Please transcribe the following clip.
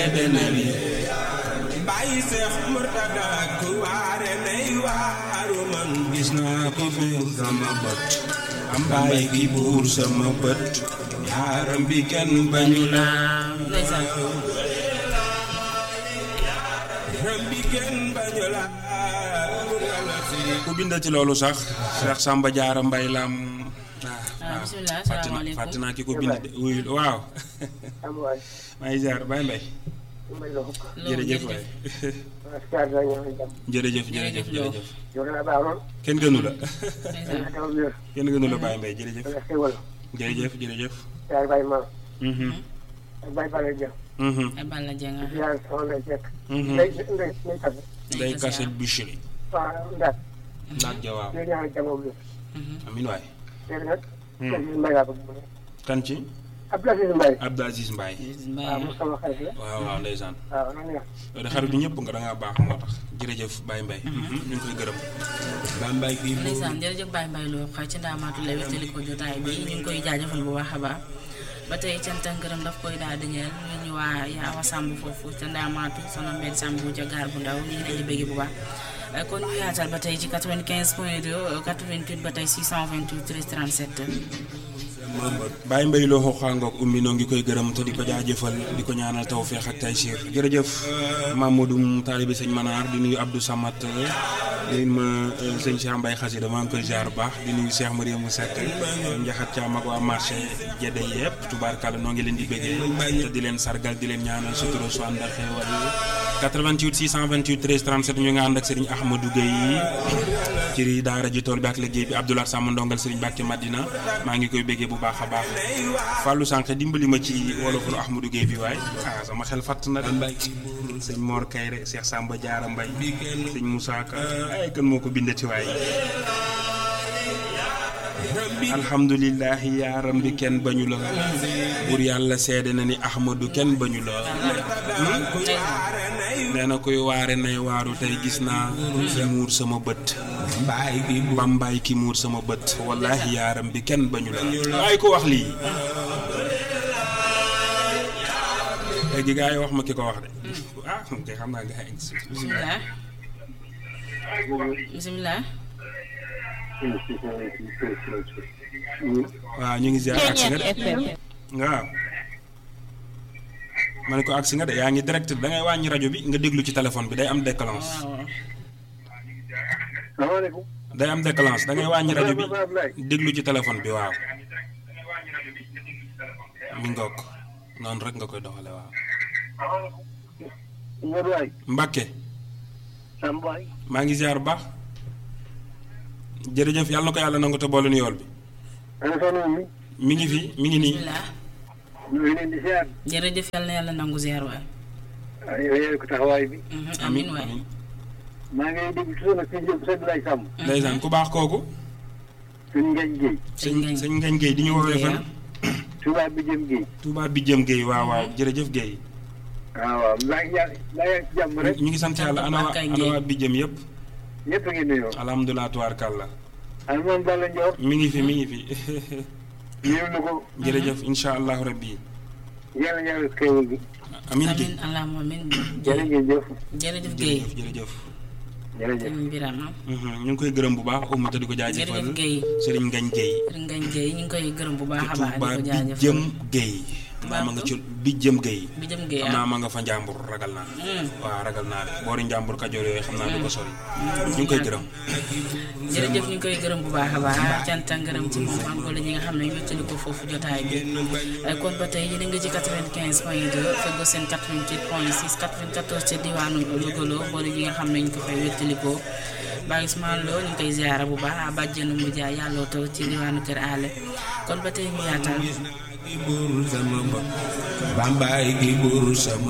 bàyyi seex murtada ku waare nay waaru man gis naa ko fi sama bët am bàyyi ki buur sama bët yaaram bi kenn bañu la yaaram bi kenn bañu la ku bind ci loolu sax Cheikh Samba Diarra Mbaye Lam waaw bisimilah fàtte naa fàtte naa ki ko bind de wuyu waaw maa ngi ziar Baye Mbaye jërëjëf waay jërëjëf jërëjëf jërëjëf kenn gënu la kenn gënu la Baye Mbaye jërëjëf jërëjëf jërëjëf mhm mhm ay Balla Dieng mhm day kaset boucherie ndax jawaaw amin waay kan ci Abdou Aziz Mbaye waaw waaw ndeysaan yow de xaritu ñëpp nga da ngaa baax moo tax jërëjëf Baye Mbaye ñu ngi koy gërëm Baye Mbaye kii ndeysaan jërëjëf Baye Mbaye loo xay ci ndaamaatu la wéttali ko jotaay bi ñu ngi koy jaajëfal bu baax a baax ba tey cant ak ngërëm daf koy daal di ñeel ñu ñu waa Yaawa Samb foofu ca ndaamaatu sono mbedd Samb bu ca gaar bu ndaw ñu ngi leen di bëgg bu baax kon ñu yaatal ba tey ci 95 point 2 88 ba tey 628 13 37 Baye Mbaye loo xooxaangoog ummi noo ngi koy gërëm te di ko jaajëfal di ko ñaanal tawféex ak taysiir jërëjëf Mamadou taalibi sëñ Manaar di nuyu Abdou Samat di ma sëñ Cheikh Mbaye xasida maa ngi koy ziar bu baax di nuyu Cheikh Mariamou Seck njaxat caam ak waa marché jedde yëpp tubaarkàlla noo ngi leen di bëggee te di leen sargal di leen ñaanal sutura su ànd ak xéewal 88 628 13 37 ñu nga ànd ak Serigne Ahmadou Gueye ci daara ji tool bi ak liggéey bi Abdoulaye Sam ndongal Serigne Mbacke Madina maa ngi koy béggee bu baax a baax Fallou Sànq dimbali ma ci wolofulu Ahmadou Gueye bi waaye ah sama xel fatt na de sëñ Mor Kayre Cheikh Samba Diarra Mbaye sëñ Moussa Ka ay kan moo ko bindati waaye alhamdulilahi yaaram bi kenn bañu la buur yàlla seede na ni Ahmadou kenn bañu la nee na koy waare nay waaru tey gis naa ki muur sama bët bambaay ki muur sama bët wallahi yaaram bi kenn bañu la waaye ko wax lii léegi gaa yi wax ma ki ko wax de ah kay xam naa gaa yi bisimilah bisimilah waaw ñu ngi ziar agsi nga de waaw ma ne ko agsi nga de yaa ngi direct da ngay wàññi rajo bi nga déglu ci téléphone bi day am déclenche day am déclenche da ngay wàññi rajo bi déglu ci téléphone bi waaw mi ngoog noonu rek nga koy doxale waaw Mbàkke maa ngi ziar bu baax jërëjëf yàlla na ko yàlla nangu te boole nu yool bi mi ngi fi mi ngi nii bisimilah jërëjëf yàlla na yàlla nangu ziar waay ko taxawaay bi amin waay maa ngi dégg toujours nag sëñ Diop sëñ Lay Samb ndeysaan ku baax kooku sëñ Ngañ Guèye sëñ sëñ Ngañ Guèye di ñu woowee fan Touba bi jëm Guèye Touba bi jëm Guèye waaw waaw jërëjëf Guèye waaw waaw maa ngi yaa maa ngi ci jàmm rek ñu ngi sant yàlla ana waa ana waa bi jëm yëpp ñëpp a ngi nuyoo alhamdulilah tubaarkàlla al moom Balla Ndior mi ngi fi mi ngi fi ñëw na ko jërëjëf insha allahu rabbi yàlla yàlla xéewal bi amin gi amin allahumma amin jërë ngeen jëf jërëjëf Guèye jërëjëf jërëjëf jërëjëf Birama ñu ngi koy gërëm bu baax umu te di ko jaajëfal jërëjëf Guèye Serigne Ngañ Guèye Serigne Ngañ Guèye ñu ngi koy gërëm bu baax a baax di Touba ko bi jaajëfal jëm Guèye naa ma nga ci bi jëm Guèye bi jëm Guèye xam naa ma nga fa njàmbur ragal naa waaw ragal naa de boori njàmbur kajoor yooyu xam naa du ko sori ñu ngi koy gërëm jërëjëf ñu ngi koy gërëm bu baax a baax cant ak ngërëm ci moom am wala ñi nga xam ne wéttali ko foofu jotaay bi kon ba tey yéen a ngi ci 95 point 2 feggoo seen 88 point 6 94 ca diwaanu Louga boole ñi nga xam ne ñu ko fay wéttali ko Baye Ousmane Lo ñu ngi koy ziara bu baax bàjjenu mu jaay yàlloo taw ci diwaanu Kër Allé kon ba tey ñu yaatal bambaay gi buur sama